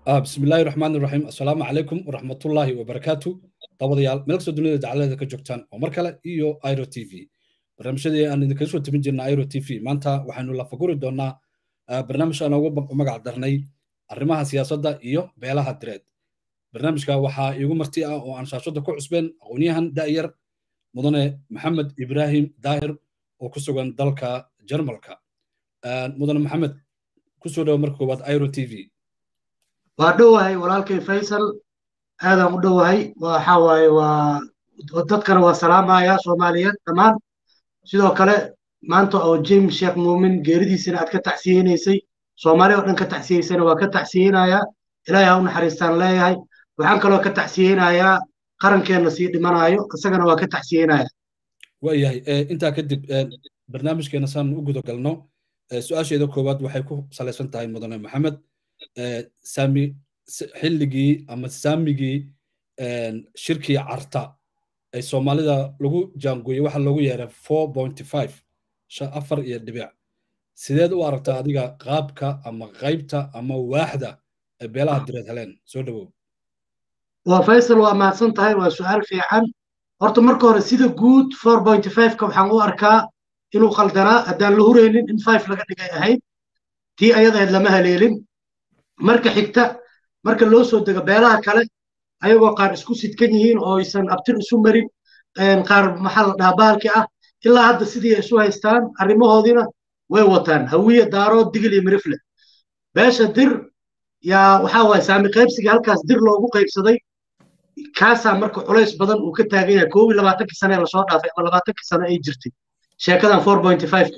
بسم الله الرحمن الرحيم السلام عليكم ورحمة الله وبركاته dabadayaal meel kastoo dunida dacaladeeda ka joogtaan oo mar kale iyo iro t v barnaamijyadii aan idinkaga soo tebin jirna iro t v maanta waxaynu lafaguri doonaa barnaamij aan ugu magac darnay arrimaha siyaasadda iyo beelaha direed barnaamijka waxaa iigu marti ah oo aan shaashadda ku cusbeen aqoonyahan da'yar mudane maxamed ibraahim daahir oo ku sugan dalka jarmalka mudane maxamed kusoo dhawo marka koowaad iro t v waa dhowahay walaalkay faysal aadaan u dhowahay waxa waaye waa dadkana waa salaamaya soomaaliyeed dhammaan sidoo kale maanta oo james sheekh muumin geeridiisana aad ka tacsiyeynaysay soomaali oo dhan ka tacsiyeysana waa ka tacsiyeynayaa ilaahay ha u naxariistaan leeyahay waxaan kaloo ka tacsiyeynayaa qarankeenna sii dhimanayo isagana waa ka tacsiyeynayaa waayahay intaa kadib barnaamijkeena saan u guda galno su-aasheeda koowaad waxay ku salaysan tahay mudane maxamed saami xilligii ama saamigii shirkii carta ay soomaalida lagu jaangooyey waxa loogu yeeray four pointy five afar iyo dhibic sideed u aragtaa adiga qaabka ama qaybta ama waaxda ay beelaha direed heleen soo dhawow waa faysal waa mahadsan tahay waa su-aal fiican horta marka hore sida guud four pointy five-ka waxaan u arkaa inuu qaldanaa haddaan la huraynin in five laga dhigay ahayd tii ayadahayd lama haleelin marka xigta marka loo soo dego beelaha kale ayagoo qaar isku sidkan yihiin oo aysan abtir isu marin qaar maxaa la dhahaa bahalki ah ilaa hadda sidii isu haystaan arrimahoodiina way wataan hawiye daarood digil iyo mirifle beesha dir yaa waxaa waaye saami qaybsiga halkaas dir loogu qaybsaday kaasaa marka culays badan uu ka taagan yahay koob iyo labaatankii sane lasoo dhaafay ama labaatankii sane ay jirtay sheekadan four pointy five-ka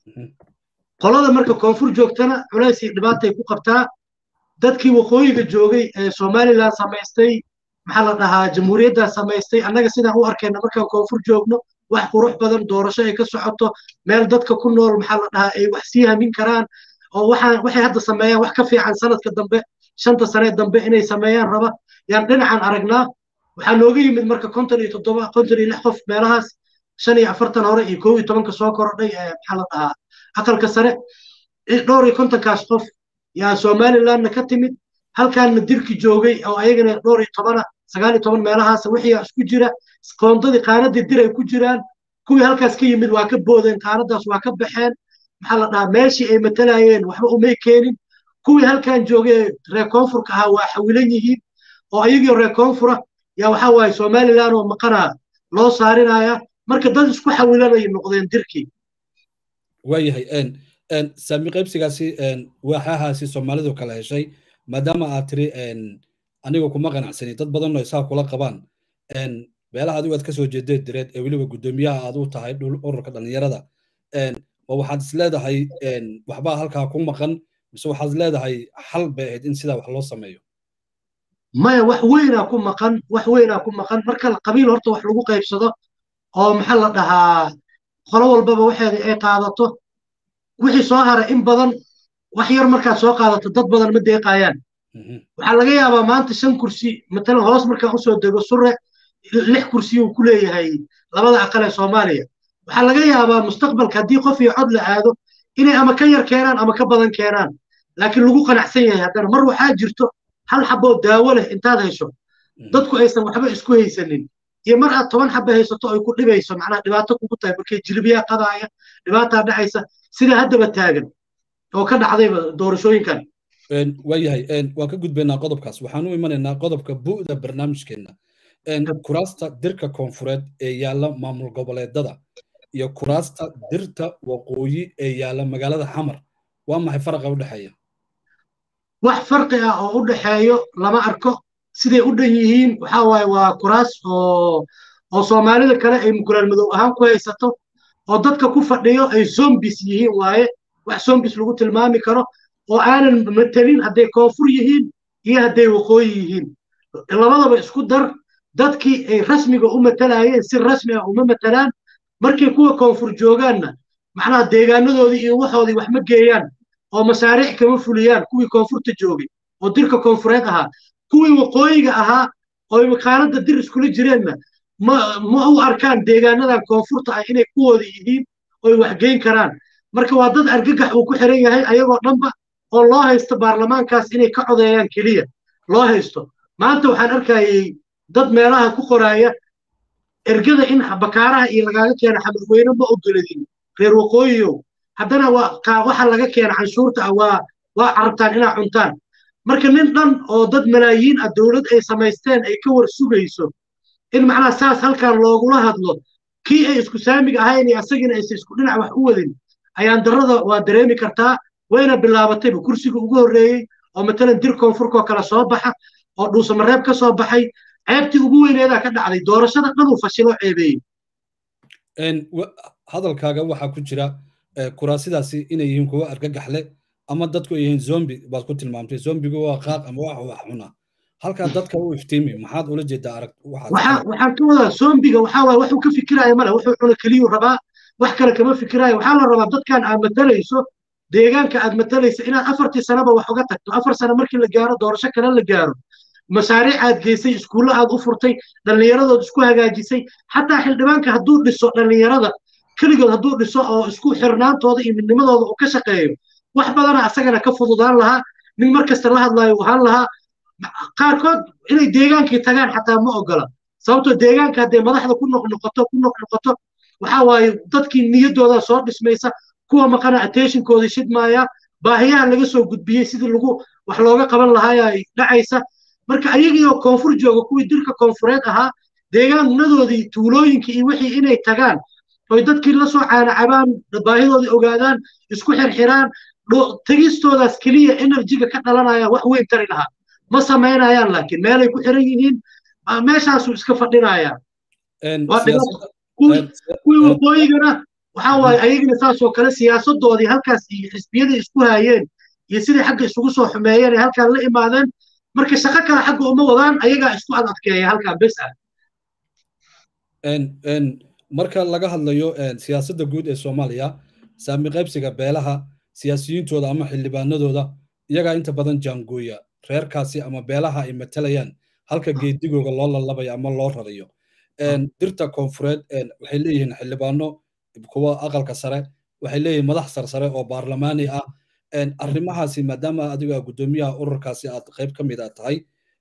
qolada marka koonfur joogtana culays iyo dhibaatay ku qabtaa dadkii waqooyiga joogay ee somalilan samaystay maxaa la dhahaa jamhuuriyaddaa samaystay annaga sidaan u arkayna markaan koonfur joogno wax qurux badan doorasho ay ka socoto meel dadka ku nool maxaa la dhahaa ay wax sii hamin karaan oo waxaan waxay hadda sameeyaan wax ka fiican sanadka dambe shanta sane dambe inay sameeyaan raba yaan dhinacan aragnaa waxaa nooga yimid marka konton iyo toddoba konton iyo lix qof meelahaas shan iyo afartan hore iyo kow iyo tobanka soo korodhay ee maxaa la dhahaa aqalka sare dhowr iyo kontonkaas qof yaa somalilandna ka timid halkaanna dirki joogay oo ayagana dhowr iyo tobana sagaal iyo toban meelahaas wixii isku jira qoondadii qaanadii dir ay ku jiraan kuwii halkaas ka yimid waa ka boodeen qaanadaas waa ka baxeen maxaa la dhahaa meeshii ay matalayeen waxba umay keenin kuwii halkan joogay reer koonfurka ahaa waa xawilan yihiin oo ayagii reer koonfura yaa waxaa waaye somaliland oo maqanaa loo saarinaya marka dad isku xawilanay noqdeen dirkii waayahay saami qaybsigaasi waaxahaasi soomaalidu kala heshay maadaama aad tiri aniga kuma qanacsani dad badanoo isaa kula qabaan beelaha adigu aad ka soo jeedeed direed ee weliba guddoomiyaha aad u tahay ururka dhallinyarada ma waxaad is leedahay waxbaa halkaa ku maqan mise waxaad leedahay xal bay ahayd in sidaa wax loo sameeyo maya wax weynaa ku maqan wax weynaa ku maqan marka qabiil horta wax lagu qaybsado oo maxaa la dhahaa qolo walbaba waxeeda ay qaadato wixii soo hara in badan wax yar markaad soo qaadato dad badan ma deeqayaan waxaa laga yaabaa maanta shan kursi matalan hoos markaan usoo dego sure lix kursi uu ku leeyahay labada aqal ee soomaaliya waxaa laga yaabaa mustaqbalka haddii qof iyo cod la aado inay ama ka yar keenaan ama ka badan keenaan laakiin lagu qanacsan yahay haddana mar waxaa jirto hal xaboo daawo leh intaad hesho dadku aysan waxba isku haysanin iyo mar aad toban xaba haysato ay ku dhibayso macnaha dhibaato kugu tahay markay jilbiyaa qadaaya dhibaataa dhacaysa sida haddaba taagan oo ka dhacdayba doorashooyinkan waayahay waan ka gudbaynaa qodobkaas waxaan u imanaynaa qodobka bu'da barnaamijkeenna kuraasta dirka koonfureed ee yaalla maamul goboleedada iyo kuraasta dirta waqooyi ee yaalla magaalada xamar waa maxay faraqa u dhexeeya wax farqi ah oo u dhexeeyo lama arko siday u dhan yihiin waxaa waaye waa kuraas oo oo soomaalida kale ay mukulaal madow ahaan ku haysato oo dadka ku fadhiyo ay zombis yihiin waaye wax zombis lagu tilmaami karo oo aanan matelin hadday koonfur yihiin iyo hadday waqooyi yihiin labadaba isku dar dadkii ay rasmiga u matalayeen si rasmi ah uma matalaan markay kuwa koonfur joogaanna macnaha deegaanadoodii iyo waxoodii wax ma geeyaan oo mashaariic kama fuliyaan kuwii koonfurta joogay oo dirka koonfureed ahaa kuwii waqooyiga ahaa oo makaanada dir iskula jireenna ma ma u arkaan deegaanadan koonfurta ah inay kuwooda yihiin oy wax geyn karaan marka waa dad argagax uu ku xiran yahay ayagoo dhanba oo loo haysto baarlamaankaas inay ka codeeyaan keliya loo haysto maanta waxaan arkayay dad meelaha ku qoraaya ergada in bakaaraha iyo lagaaga keena xamadweyne ma ogoladin reer waqooyiyow haddana waxa laga keena canshuurta ah waa waa carabtaan inaa cuntaan marka nin dhan oo dad malaayiin ah dowlad ay samaysteen ay ka war sugayso in macnaha saas halkan loogula hadlo kii ay isku saamiga ahayn iyo asagina aysa isku dhinac wax u wadin ayaan darrada waa dareemi kartaa wayna bilaabatayba kursiga ugu horreeyey oo matalan dir koonfurkoo kale soo baxa oo dhuusamareeb ka soo baxay ceebtii ugu weyneedaa ka dhacday doorashada dhanuu fashiloo ceebeeyey hadalkaaga waxaa ku jira kuraasidaasi inay yihiin kuwa argagaxle ama dadku ay yihiin zombi baad ku tilmaamtay zombigu waa qaaq ama wax wax cuna halkaa dadka u iftiimi maxaad ula jeedaa arag waxaan ka wadaa zombiga waxaa waay waxuu ka fikiraya male wuxuu cuna keliyuu rabaa wax kale kama fikiraayo waxaa la rabaa dadkan aad matalayso deegaanka aad matalaysa inaad afartii sanaba wax uga tagto afar sano markii la gaaro doorasho kale la gaaro mashaariic aad geysay iskuulle aad u furtay dhallinyaradood isku hagaajisay xataa xildhibaanka hadduu dhiso dhallinyarada keligood hadduu dhiso oo isku xirnaantooda iyo midnimadooda uu ka shaqeeyo wax badana asagana ka fududaan lahaa nin mar kasta la hadlaayo uu ahaan lahaa qaarkood inay deegaankii tagaan xataa ma ogola sababtoo deegaanka haddee madaxda ku noqnoqoto ku noqnoqoto waxaa waaye dadkii niyaddooda soo dhismaysa kuwa maqana attentionkoodii shidmaaya baahiyaha laga soo gudbiyey sidii lagu wax looga qaban lahaaya ay dhacaysa marka ayagiioo koonfur jooga kuwii dirka koonfureed ahaa deegaanadoodii tuulooyinkii iyo wixii inay tagaan oy dadkii la soo caanacabaan baahidoodii ogaadaan isku xirxiraan tegistoodaas keliya enerjiga ka dhalanaya wax weyn tari lahaa ma samaynayaan laakiin meelay ku xiran yihiin meeshaasuu iska fadhinaya kuwii waqooyigana waxaa waaye ayagina saasoo kale siyaasadoodii halkaas iyo xisbiyadii isku haayeen iyo sidii xagga isugu soo xumeeyeen ay halkaan la imaadeen marka shaqo kale xagga uma wadaan ayagaa isku ad adkeeya halkaan bes ah marka laga hadlayo siyaasadda guud ee soomaaliya saami qaybsiga beelaha siyaasiyiintooda ama xildhibaanadooda iyagaa inta badan jaangooya reerkaasi ama beelaha ay matalayaan halka geedigooga loo lalabayo ama loo rarayo dirta koonfureed waxay leeyihiin xildhibaano kuwa aqalka sare waxay leeyihiin madax sarsare oo baarlamaani ah arrimahaasi maadaama adiga guddoomiyaha ururkaasi aad qayb ka mid a tahay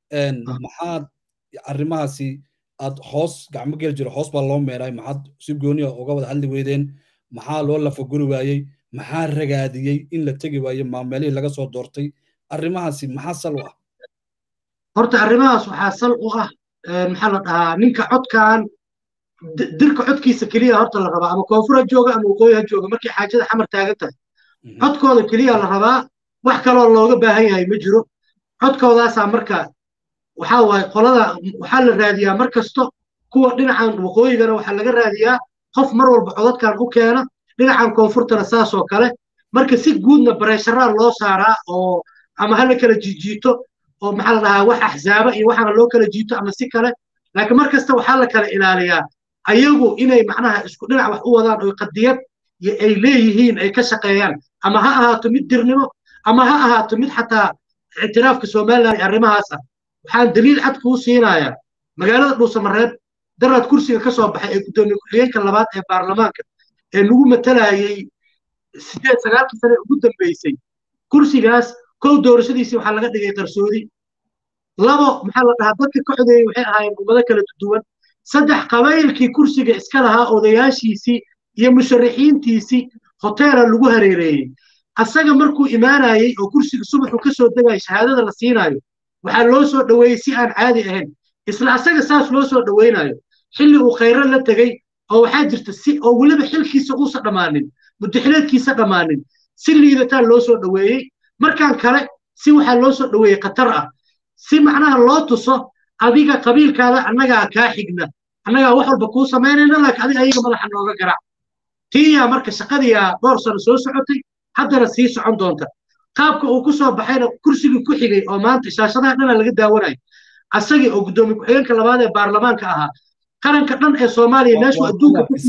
maxaad arrimahaasi aad hoos gacmo geli jiro hoos baa loo meeray maxaad si gooniya uga wada hadli weydeen maxaa loo lafaguri waayey maxaa ragaadiyey in la tegi waayo maameelihii laga soo doortay arrimahaasi maxaa sal u ah horta arrimahaas waxaa sal u ah maxaa la dhahaa ninka codkan dirka codkiisa keliya horta la rabaa ama koonfur ha jooga ama waqooyi ha jooga markay xaajada xamar taagan tahay codkooda keliya la rabaa wax kaloo looga baahan yahay ma jiro codkoodaasaa marka waxaa waaye qolada waxaa la raadiyaa mar kasto kuwa dhinacan waqooyigana waxaa laga raadiyaa qof mar walba codadkan u keena dhinacan koonfurtana saasoo kale marka si guudna bareesharaa loo saaraa oo ama hala kala jiijiito oo maxaa la dhahaa wax axzaaba iyo waxaana loo kala jiito ama si kale laakiin mar kasta waxaa la kala ilaaliyaa ayagu inay macnaha isku dhinac wax u wadaan oo qadiyad ay leeyihiin ay ka shaqeeyaan ama ha ahaato mid dirnimo ama ha ahaato mid xataa ictiraafka somaliland arrimahaas ah waxaan daliil cad kuu siinayaa magaalada dhuusamareeb daraad kursiga ka soo baxay ee guddoomiye ku-xigeenka labaad ee baarlamaanka ee lagu matalayay sideed sagaalkii sane ugu dambeysay kursigaas kow doorashadiisii waxaa laga dhigay qarsoodi labo maxaa la dhahaa dadka ka codeeyey waxay ahaayeen ummado kala duwan saddex qabaylkii kursiga iska lahaa odayaashiisii iyo musharaxiintiisii hoteela lagu hareereeyey asaga markuu imaanayey oo kursiga subaxu ka soo degaya shahaadada la siinaayo waxaa loo soo dhoweeyey si aan caadi ahayn isla asaga saas loo soo dhoweynayo xilli uu khayro la tegey oo waxaa jirta si oo weliba xilkiisa uusa dhammaanin mudaxileedkiisa dhammaanin si liidataa loo soo dhoweeyey markaan kale si waxaa loo soo dhoweeyey khatar ah si macnaha loo tuso adiga qabiilkaada annagaa kaa xigna annagaa wax walba kuu samaynayna laakiin adiga ayaga madaxa nooga garac tiiyaa marka shaqadiyaa dhowr sano soo socotay haddana sii socon doonta qaabka uu ku soo baxayna kursigii ku xigay oo maanta shaashadaha dhana laga daawanayo asagii oo guddoomiye ku-xigeenka labaad ee baarlamaanka ahaa qaranka dhan ee soomaaliya meeshuu adduunka ku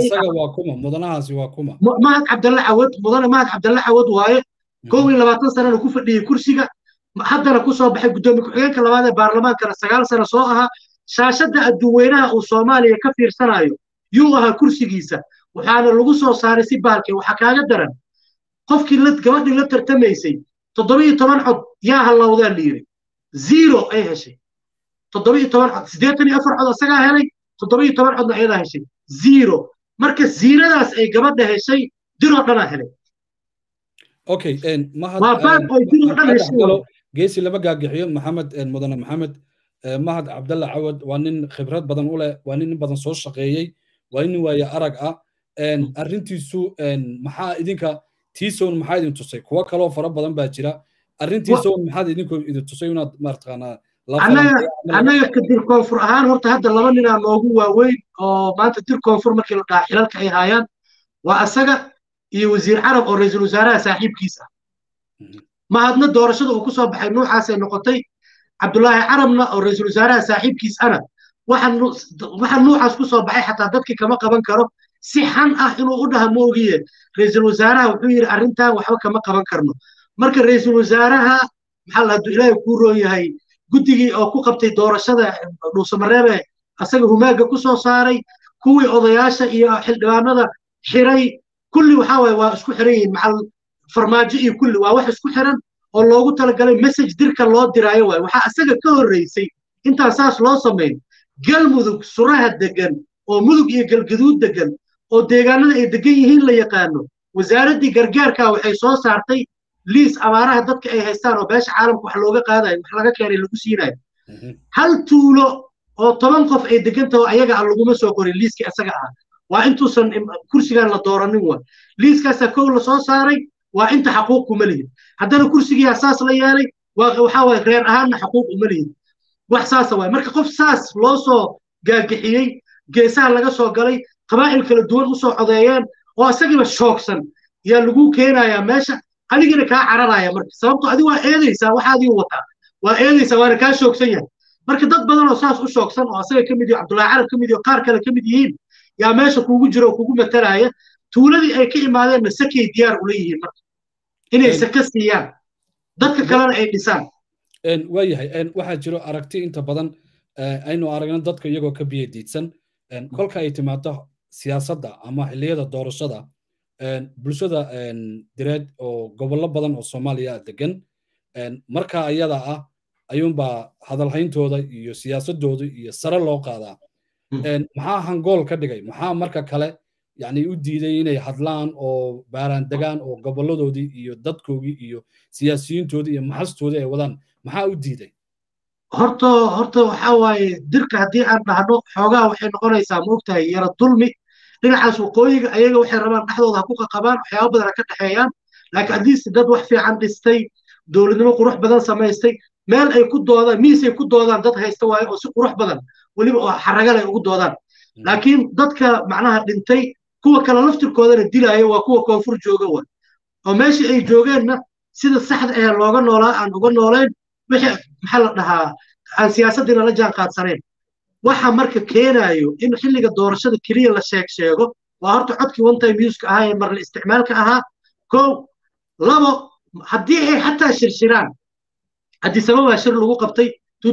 fiirsanayemahad cabdalle cawad mudane mahad cabdalle cawad waaye kow iyo labaatan sanana ku fadhiyey kursiga haddana ku soo baxay guddoomiye ku-xigeenka labaad ee baarlamaankana sagaal sano soo ahaa shaashadda adduunweynaha uu soomaaliya ka fiirsanayo yuu ahaa kursigiisa waxaana lagu soo saaray si baalkee waxaa kaaga daran qofkii gabadhii la tartamaysay toddobiyo toban cod yaa hallowdaa la yidhi zero ay heshay toddobiyo toban cod siddeetan iyo afar cod isagaa helay toddobiyo toban codna ayadaa heshay zero marka ziiradaas ay gabadha heshay diroo dhanaa helay okay waa baad oo diroo dhan heshay geesi lama gaagixiyo maxamed mudane maxamed mahad cabdalla cawad waa nin khibrad badan u leh waa nin in badan soo shaqeeyey waa nin waaye arag ah arrintiisu maxaa idinka tiisown maxaa idin tusay kuwo kaloo fara badan baa jira arrintiisown maxaad idinku idin tusay inaad maartaqaanaa annaga ka dir koonfur ahaan horta hadda laba ninaa noogu waaweyn oo maanta dir koonfur markii la dhahaa xilalka ay haayaan waa asaga iyo wasiir carab oo ra-iisul wasaaraha saaxiibkiis ah mahadna doorashada uu ku soo baxay nuucaasay noqotay cabdulaahi carabna oo ra-iisul wasaaraha saaxiibkiis ana waxa nuucaas ku soo baxay xataa dadkii kama qaban karo si xan ah inuu u dhaha ma ogiye ra-iisul wasaaraha wuxuu yidhi arrintan waxba kama qaban karno marka ra-iisul wasaaraha maxaa la hadduu ilaahay kuu roon yahay guddigii oo ku qabtay doorashada dhuusamareebe asaga humaaga ku soo saaray kuwii odayaasha iyo xildhibaanada xiray kulli waxaa waaye waa isku xiran yihiin macal farmaajo iyo kulli waa wax isku xiran oo loogu talagalay message dirka loo diraayo waaye waxaa asaga ka horreysay intaan saas loo samayn galmudug suraha degan oo mudug iyo galgaduud degan oo deegaanada ay degan yihiin la yaqaano wasaaraddii gargaarka waxay soo saartay liis abaaraha dadka ay haystaan oo beesha caalamka wax looga qaadayo wax laga keenay lagu siinayo hal tuulo oo toban qof ay degan taho ayaga aan laguma soo qorin liiskii asaga ah waa intuusan kursigan la dooranin wa liiskaasaa kow la soo saaray waa inta xaquuq kuma lihin haddana kursigii saas la yeelay waxaa waye reer ahaanna xaquuq uma lihin wax saasa waay marka qof saas loo soo gaagixiyey geesaha laga soo galay qabaa'il kala duwan u soo codeeyeen oo isagiiba shoogsan yaa lagu keenayaa meesha adigina kaa cararaya marka sababto adi waa eedaysaa waxaadii wataa waa eedaysaa waana kaa shoogsan yahay marka dad badan oo saas u shoogsan oo asaga ka mid yaho cabdullahi carab ka mid yaho qaar kale ka mid yihiin yaa meesha kuugu jira oo kugu matalaya tuuladii ay ka imaadeenna sakay diyaar ula yihiin marka inay saka siiyaan dadka kalena ay dhisaan waayahay waxaa jiro aragti inta badan aynu aragno dadka iyagoo ka biyo diidsan kolka ay timaado siyaasadda ama xilliyada doorashada bulshada direed oo gobollo badan oo soomaaliya degan marka ayada ah ayuunbaa hadalhayntooda iyo siyaasadooda iyo sare loo qaadaa maxaa hangool ka dhigay maxaa marka kale yani u diiday inay hadlaan oo baaraan degaan oo goboladoodii iyo dadkoogii iyo siyaasiyiintoodii iyo maxastoodii ay wadaan maxaa u diiday horta horta waxaa waaye dirka haddii aan dhahno xoogaa waxay noqonaysaa maogtahay yara dulmi dhinacaas waqooyiga ayaga waxay rabaan dhexdooda ha ku qaqabaan waxyaaba badan ha ka dhexeeyaan laakiin haddiise dad wax fiican dhistay dowladnimo qurux badan samaystay meel ay ku doodaan miisay ku doodaan dad haysta waaye oo si qurux badan weliba oo xaragale ugu doodaan laakiin dadka macnaha dhintay kuwa kale laftirkoodana dilaya waa kuwa koonfur jooga waay oo meeshii ay joogeenna sida saxda ah looga noolaa aan uga noolayn wixii maxaa la dhahaa aan siyaasaddiina la jaan qaadsanayn waxa marka keenaayo in xilliga doorashada keliya la sheeg sheego waa horta codkii one time useka ahaa ee marle isticmaalka ahaa kow labo haddii ay xataa shirshiraan haddii sababaa shir lagu qabtay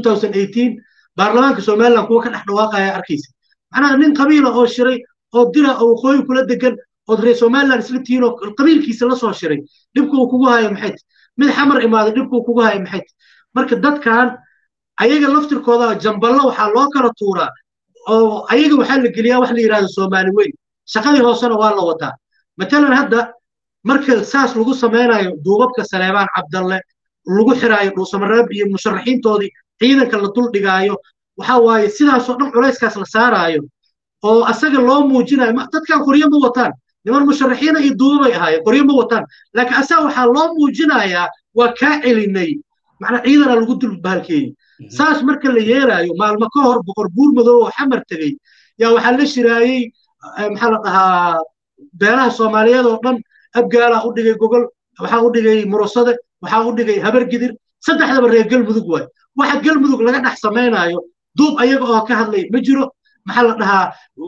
baarlamaanka somaliland kuwa ka dhex dhawaaqaya arkaysa macnaha nin qabiila oo shiray oo dira oo waqooyi kula degan ood reer somaliland isla tihiin oo qabiilkiisa la soo shiray dhibka uu kugu hayo maxay mid xamar imaaday dhibka uu kugu hayo maxay marka dadkan ayaga laftirkooda jamballo waxaa loo kala tuuraa oo ayaga waxaa la geliyaa wax la yidhahdo soomaali weyn shaqadii hoosena waa la wataa matalan hadda marka saas lagu samaynayo duubabka saleebaan cabdalle lagu xiraayo dhuusamareeb iyo musharaxiintoodii ciidanka la dul dhigaayo waxa waaye sidaasoo dhan culayskaas la saaraayo oo asaga loo muujinayo dadkan qoryo ma wataan niman musharaxiina iyo duubabay ahaayeen qoryo ma wataan laakiin asaga waxaa loo muujinayaa waa kaa celinay macnaa ciidana lagu dul bahalkeeyey saas marka la yeelaayo maalmo ka hor boqor buur madow oo xamar tegey yaa waxaa la shiraayey maxaa la dhahaa beelaha soomaaliyeed oo dhan abgaalaa u dhigay gogol waxaa u dhigay murusade waxaa u dhigay habargidir saddexdaba reer galmudug waay waxa galmudug laga dhex samaynaayo duub ayaga oo ka hadlay ma jiro maxaa la dhahaa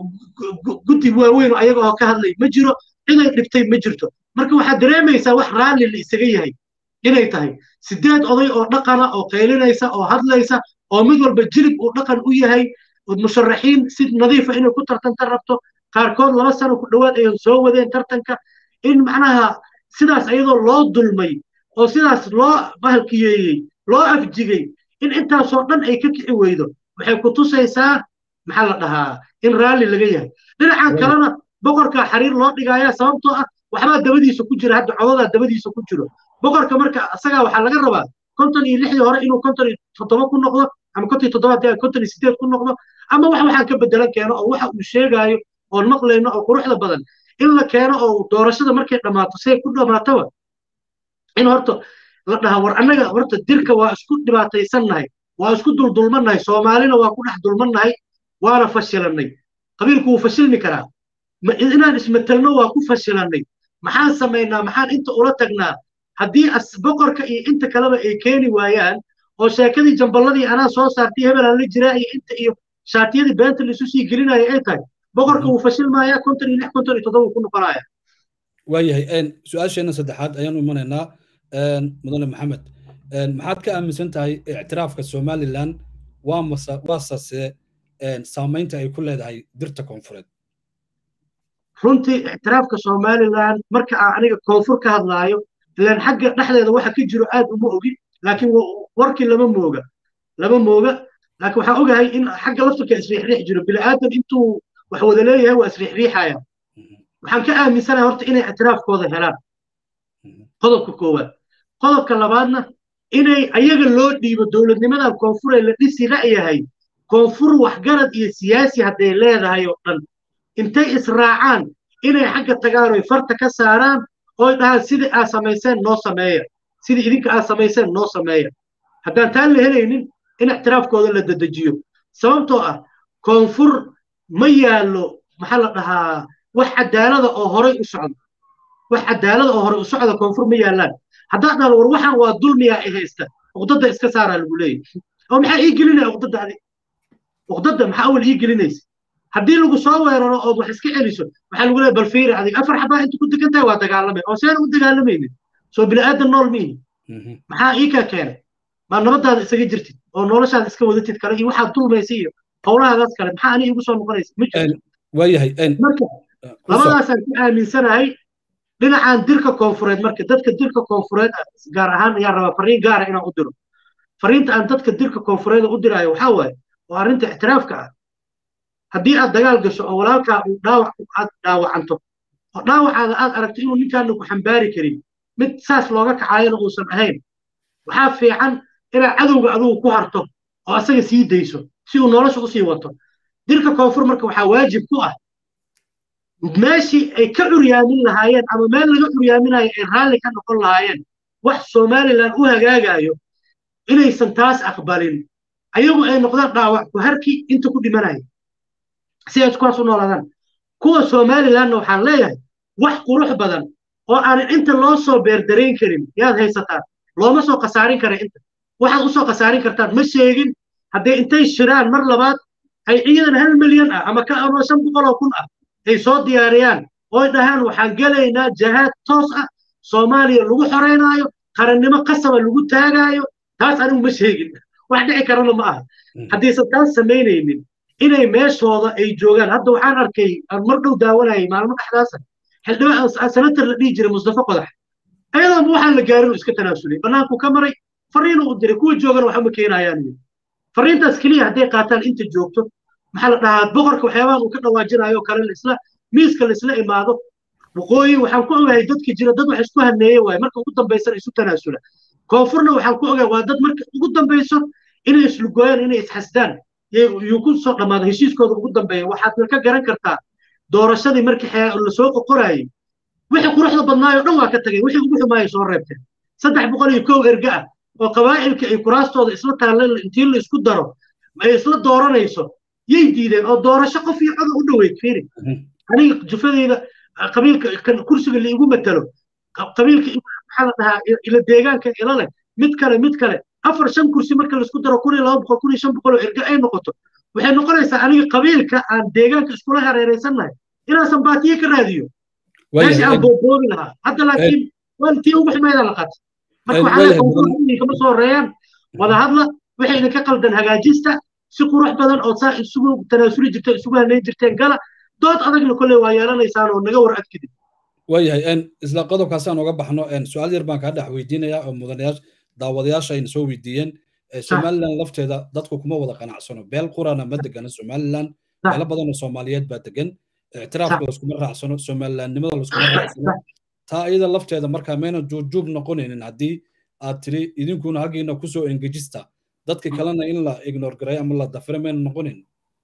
guddi waaweyn oo ayaga oo ka hadlay ma jiro ciday dhibtay ma jirto marka waxaad dareemaysaa wax raalli la isaga yahay inay tahay sideed oday oo dhaqana oo qaylinaysa oo hadlaysa oo mid walba jilib uu dhaqan u yahay musharaxiin si nadiifa inay ku tartanta rabto qaarkood laba sano ku dhowaad ay soo wadeen tartanka in macnaha sidaas ayadoo loo dulmay oo sidaas loo bahalkiyeeyey loo afjigay in intaasoo dhan ay ka kici weydo waxay ku tusaysaa maxaa la dhahaa in raalli laga yahay dhinacan kalena boqorka xariir loo dhigaya sababtoo ah waxbaa dabadiisa ku jira hadda codadaa dabadiisa ku jiro boqorka marka isagaa waxaa laga rabaa konton iyo lixdii hore inuu konton iyo toddoba ku noqdo ama konton iyo toddoba haddii konton iyo sideed ku noqdo ama wax waxaan ka bedelan keeno oo waxa uu sheegaayo oon maqlayno oo quruxda badan in la keeno oo doorashada markay dhammaato say ku dhammaatoba in horta la dhaha war annaga horta dirka waa isku dhibaataysannahay waa isku duldulmannahay soomaalina waa ku dhex dulmannahay waana fashilanay qabiilku wuu fashilmi karaa inaan ismatelno waa ku fashilanay maxaan samaynaa maxaan inta ula tagnaa haddii boqorka iyo inta kaleba ay keeni waayaan oo sheekadii jamballadii anaa soo saartay hebelaan la jiraa iyo inta iyo shaatiyadii beenta laisu sii gelinaya ay tahay boqorka wuu fashilmayaa konton iyo lix konton iyo toddoba wuu ku noqonaya waayahay su-aasheena saddexaad ayaanu imanaynaa mudane maxamed maxaad ka aaminsan tahay ictiraafka somalilan waa mase waasase saamaynta ay ku leedahay dirta koonfureed runtii ictiraafka somalilan marka aan aniga koonfur ka hadlaayo ilaan xagga dhexdeeda waxa ka jiro aad uma ogin laakiin warkii lama mooga lama mooga laakiin waxaan ogahay in xagga laftirka isriixriix jiro bini'aadan intuu wax wada leeyahay waa isriixriixaya waxaan ka aaminsanahay horta inay ictiraafkooda helaan qodobka koowaad qodobka labaadna inay ayaga loo dhiibo dowladnimadan koonfur ee la dhisi la'yahay koonfur waxgarad iyo siyaasi hadday leedahay oo dhan intay israacaan inay xagga tagaan oy farta ka saaraan oy dhahaan sidii aad samayseen noo sameeya sidii idinka aad samayseen noo sameeya haddaan taan la helaynin in ictiraafkooda la dedejiyo sababtoo ah koonfur ma yaallo maxaa la dhahaa wax cadaalada oo horay u socda wax cadaalada oo horay u socda koonfur ma yaallaan haddaad dhahdo war waxaan waa dulmiyaa i haysta uqdadda iska saaraa lagu leeyahy oo maxaa ii gelinaya uqdadda adi uqdadda maxaa awal ii gelinaysa haddii lagu soo weeraro ood wax iska celiso waxaa lagu leeyahy bal fiiri adiga afar xabaa inta ku degan tahay waa dagaalamay oo seen u dagaalamaynin soo bini'aadan nool miini maxaa ii kaa keenay maa nabadaada isaga jirtid oo noloshaada iska wadatid kale iyo waxaad dulmaysa iyo howlahaadaas kale maxaa ani igu soo noqonaysa ma jirto waayahay marka labadaasaan ku aaminsanahay dhinacan dirka koonfureed marka dadka dirka koonfureed gaar ahaan ayaan rabaa fariin gaara inaan u diro fariinta aan dadka dirka koonfureed u diraayo waxaa waaye waa arrinta ictiraafka ah haddii aad dagaal gasho oo walaalkaa uu dhaawac aad dhaawacanto oo dhaawacaada aad aragto inuu ninkaana ku xambaari karin mid saas looga kacaayana uusan ahayn waxaa fiican inaad cadowga adugu ku harto oo asaga sii dayso si uu nolosha usii wato dirka koonfur marka waxaa waajib ku ah meeshii ay ka curyaamin lahaayeen ama meel laga curyaaminayo ay raalli ka noqon lahaayeen wax somalilan u hagaagayo inaysan taas aqbalin ayagu ay noqdaan dhaawac ku harki inta ku dhimanaya si ay kuwaas u noolaadaan kuwa somalilanna waxaan leeyahay wax qurux badan oo aanan inta loo soo beerdarayn karin yaad haysataan looma soo khasaarin kara inta waxaad u soo khasaarin kartaan ma sheegin hadday intay shiraan mar labaad ay ciidan hal milyan ah ama ka ama shan boqol oo kun ah ay soo diyaariyaan ooy dhahaan waxaan gelaynaa jahaad toos ah soomaaliya lagu xoreynaayo qarannimo qasaba lagu taagaayo taas anigu ma sheegin wax dhici karana ma aha haddaysan taas samaynaynin inay meeshooda ay joogaan hadda waxaan arkay aan mar dhow daawanayay maalmo dhexdaasa xildhibaan senator la dhihi jiray mustafa qodax ayadoonba waxaan la gaarin iska tanaasulay bannaanku ka maray fariinu u diray kuwa joogana waxba ma keenayaan fariintaas keliya hadday qaataan inta joogto maxaa la dhahaa boqorka waxyaabahan uu ka dhawaajinayo kale laisla miiska laisla imaado waqooyi waxaan ku ogahay dadka jira dad wax isku haneeye waaye marka ugu dambaysana isu tanaasula koonfurna waxaan ku ogahay waa dad marka ugu dambayso inay islugooyaan inay isxasdaan yuu ku soo dhammaada heshiiskooda ugu dambeeya waxaadna ka garan kartaa doorashadii markii lasoo qoqorayay wixii quruxda badnaayoo dhan waa ka tagay wixii ugu xumaayay soo reebteen saddex boqol iyo kow erga ah oo qabaa'ilka ay kuraastooda isla taalleen intii la isku daro ay isla dooranayso yay diideen oo doorasho qof iyo coda u dhoweyd fiiri aniga jufadeyda qabiilka kursiga laigu matalo qabiilka maxaa la dhahaa ila deegaanka ila leh mid kale mid kale afar shan kursi marka laisku daro kun iyo laba boqol kun iyo shan boqol oo erga ay noqoto waxay noqonaysaa aniga qabiilka aan deegaanka iskula hareeraysannahay inaasan baatiye ka raadiyo meesha aan booboobi lahaa hadda laakiin waa tii ugu xumayda la qaatay marka waxaa kama soo horeeyaan wada hadla waxay idinka qaldan hagaajista si qurux badan oo saa isugu tanaasuli jirteen isugu hanayn jirteen gala dood adagna kolley waa yeelanaysaan oo naga war adkidin waayahay isla qodobkaasaan uga baxno su-aal yar baan kaa dhex weydiinayaa oo mudanayaasha daawadayaasha ayna soo weydiiyeen somaliland lafteeda dadku kuma wada qanacsano beel qurana ma degana somaliland meelo badan oo soomaaliyeed baa degan ictiraafka laskuma raacsano somalilandnimada laskuma raacsano taa iyada lafteeda markaa mayna juubjuub noqonaynin haddii aad tiri idinkuna halkiina kusoo engejista dadka kalena in la ignore garay ama la dafira mayna noqonayn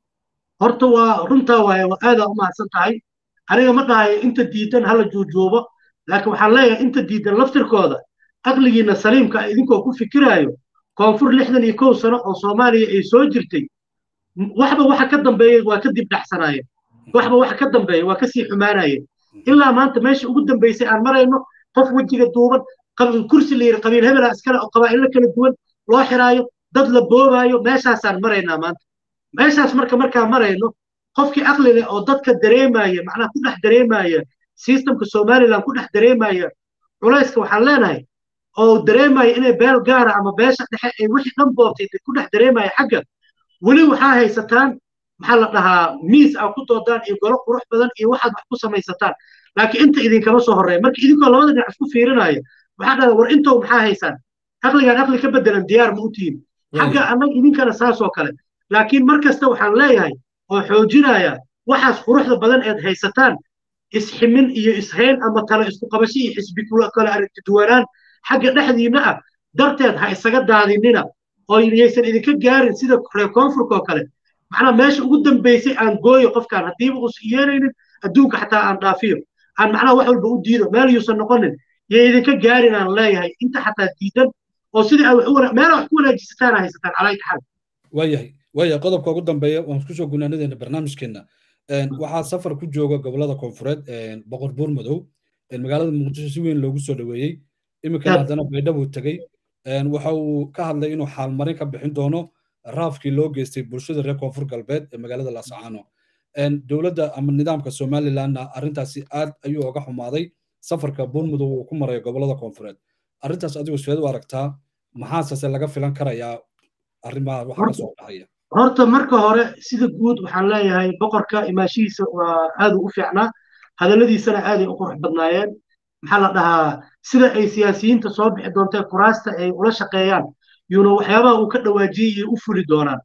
horta waa runtaa waaye waa aadaa u mahadsan tahay aniga ma dhahayo inta diidan hala juujuubo laakiin waxaan leeyahay inta diidan laftirkooda aqligiina saliimka idinkoo ku fikiraayo koonfur lixdan iyo kow sano oo soomaaliya ay soo jirtay waxba waxa ka dambeeyey waa ka dib dhaxsanaayeen waxba waxa ka dambeeya waa kasii xumaanayeen ilaa maanta meesha ugu dambeysay aan marayno qof wejiga duuban kursi la yidhi qabiil hebela iskale oo qabaa'ilo kala duwan loo xiraayo dad la boobaayo meeshaasaan maraynaa maanta meeshaas marka markaan marayno qofkii aqli leh oo dadka dareemaya macnaha ku dhex dareemaya systemka somaliland ku dhex dareemaya culayska waxaan leenahay oo dareemaya inay beel gaara ama beesha dhexe ay wixii dhan boobtay ku dhex dareemaya xagga weli waxaa haysataan maxaa la dhahaa miis aa ku doodaan iyo golo qurux badan iyo waxaad wax ku samaysataan laakiin inta idinkama soo horreeya marka idinkoo labada dhinac isku fiirinaya waxaa dhahda war intow maxaa haysaan aqligaan aqli ka bedelan diyaar ma u tihin xagga annaga idinkana saasoo kale laakiin mar kasta waxaan leeyahay oo xoojinaya waxaas quruxda badan eed haysataan isximin iyo ishayn ama tale isku qabasho iyo xisbi kale aragti duwanaan xagga dhexdiinna ah darteed ha isaga daadinina oo yaysan idinka gaarin sida reer koonfurka oo kale macnaa meesha ugu dambeysay aan gooyo qofkaan haddiiba uusan yeelaynin adduunka xataa aan dhaafiyo aan macnaha wax walba u diido meel yuusan noqonin yay idinka gaarin aan leeyahay inta xataa diidan oo sidii aad meela wax ku wanaajisataan haysataan calaa taxal waayahay waayahay qodobka ugu dambeeya waan isku soo gunaanadeena barnaamijkeena waxaa safar ku jooga gobolada koonfureed boqor buur madow magaalada muqdisho si weyn loogu soo dhoweeyey iminkana haddana baydhabuu tegey waxa uu ka hadlay inuu xaalmarin ka bixin doono raafkii loo geystay bulshada reer koonfur galbeed ee magaalada laascaano dowladda ama nidaamka somalilandna arrintaasi aad ayuu oga xumaaday safarka buurmudow uu ku marayo gobolada koonfureed arrintaas adigu sideed u aragtaa maxaasase laga filan karayaa arrimaha waxa ka soo dhahaya horta marka hore sida guud waxaan leeyahay boqorka imaashihiisa waa aad u fiicnaa hadalladiisana aaday u qurux badnaayeen maxaa la dhahaa sida ay siyaasiyiinta soo bixi doontee kuraasta ay ula shaqeeyaan yuuna waxyaabaha uu ka dhawaajiyey u fuli doonaan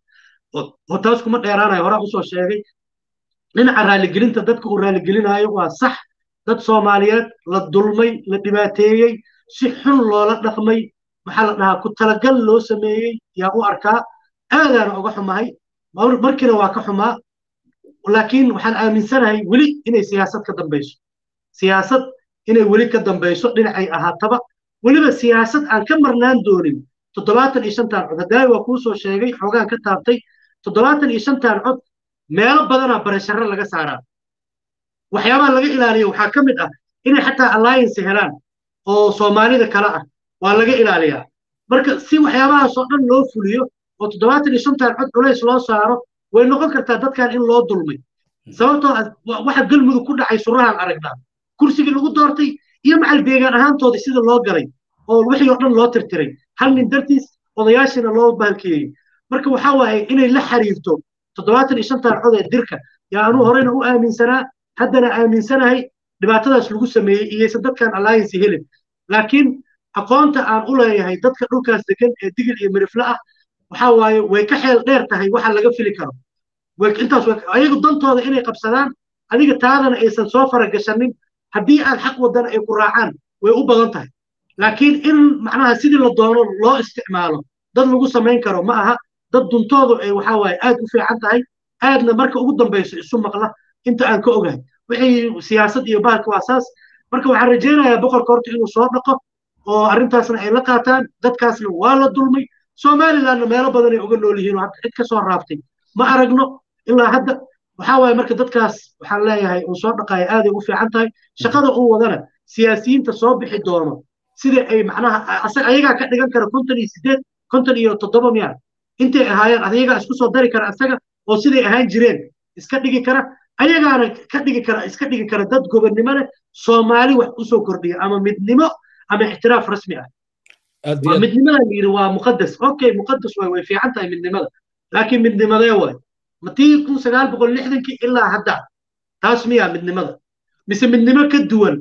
oo taas kuma dheeraanayo horaa usoo sheegay dhinaca raaligelinta dadka uu raaligelinaayo waa sax dad soomaaliyeed la dulmay la dhibaateeyey si xun loola dhaqmay maxaa la dhahaa ku talagal loo sameeyey yaa u arkaa aadaana uga xumahay markiina waa ka xumaa laakiin waxaan aaminsanahay weli inay siyaasad ka dambayso siyaasad inay weli ka dambayso dhinacay ahaataba weliba siyaasad aan ka marnaan doonin toddobaatan iyo shantan cod hadaawi waa kuu soo sheegay xoogaan ka taabtay toddobaatan iyo shantan cod meelo badanaa barasharo laga saaraa waxyaabaha laga ilaaliyo waxaa ka mid ah inay xataa alliance helaan oo soomaalida kale ah waa laga ilaaliyaa marka si waxyaabahaasoo dhan loo fuliyo oo toddobaatan iyo shantan cod culays loo saaro way noqon kartaa dadkan in loo dulmay sababtoo waxa galmudug ku dhacay surahaan aragnaa kursigii lagu doortay iyo macal deegaan ahaantoodii sida loo galay oo wixii oo dhan loo tirtiray hal nin dartiis odayaashiina loo bahalkeeyey marka waxaa waaye inay la xiriirto toddobaatan iyo shantan cod ee dirka yaa anuu horeyna u aaminsanaa haddana aaminsanahay dhibaatadaas lagu sameeyey iyaysan dadkan alliance helin laakiin aqoonta aan u leeyahay dadka dhulkaas degan ee digil iyo mirifle ah waxaa waaye way ka xeel dheer tahay waxa laga fili karo intaas ayagu dantooda inay qabsadaan adiga taadana aysan soo faragashanin haddii aad xaq wadana ay ku raacaan way u badan tahay laakiin in macnaha sidii la doono loo isticmaalo dad lagu samayn karo ma aha dad duntoodu ay waxaa waaye aad u fiican tahay aadna marka ugu dambayso isu maqla inta aan ka ogahay wixii siyaasad iyo bahalka waa saas marka waxaan rajaynayaa boqorka horta inuu soo dhaqo oo arrintaasna ay la qaataan dadkaasna waa la dulmay somalilandna meelo badan ay uga nool yihiin oo hadda cid ka soo raaftay ma aragno ilaa hadda waxaa waaye marka dadkaas waxaan leeyahay uu soo dhaqaaya aaday u fiican tahay shaqada uu wadana siyaasiyiinta soo bixi doono sida ay macnaha ayagaa ka dhigan kara konton iyo sideed konton iyo toddoba miya intay ahaayeen ayagaa isku soo dari kara asaga oo siday ahaan jireen iska dhigi kara ayagaana ka dhigi kara iska dhigi kara dad gobonnimo leh soomaali wax usoo kordhiya ama midnimo ama ixtiraaf rasmi ah midnimada la yidhi waa muqadas okay muqadas waay way fiican tahay midnimada laakiin midnimadee waay matii kun sagaal boqol lixdankii ilaa hadda taas miyaa midnimada mise midnimo ka duwan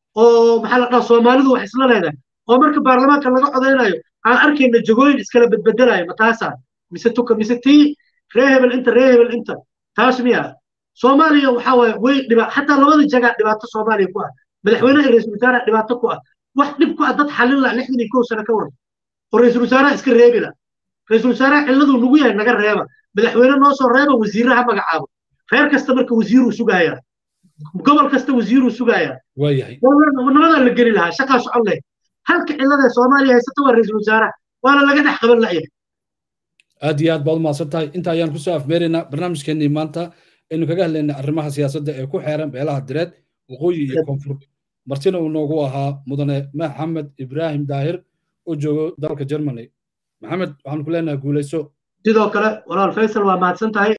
oo maxaa la dhaha soomaalidu wax isla leedahay oo marka baarlamaanka laga codaynayo aan arkayna jagooyin iskala bedbedelayo ma taasaa mise tuka mise tii ree hebel inta ree hebel inta taas miya soomaaliya waxaa waaye way dhiba xataa labada jagaa dhibaato soomaaliya ku ah madaxweynaha iyo ra-iisul wasaaraha dhibaato ku ah wax dhib ku ah dad xallin la lixdan iyo kow sano ka waran oo ra-iisul wasaaraha iska reebi la ra-iisul wasaaraha cilladuu nagu yahay naga reeba madaxweyne noo soo reeba wasiiraha magacaabo reer kasta marka wasiiruu sugaaya gobol kasta wasiiruu sugaaya waayahay nabadaa la geli lahaa shaqaa socon leh halka cillada soomaaliya haysata waa ra-iisul wasaaraha waana laga dhex qaban la'yahay aad iyo aad baad umahadsan tahay inta ayaan kusoo afmeeraynaa barnaamijkeennii maanta aynu kaga hadlaynay arrimaha siyaasadda ee ku xeeran beelaha direed waqooyi iyo koonfur martina uu noogu ahaa mudane maxamed ibraahim daahir oo joogo dalka germany maxamed waxaan ku leenahay guulayso sidoo kale walaal faysal waa mahadsan tahay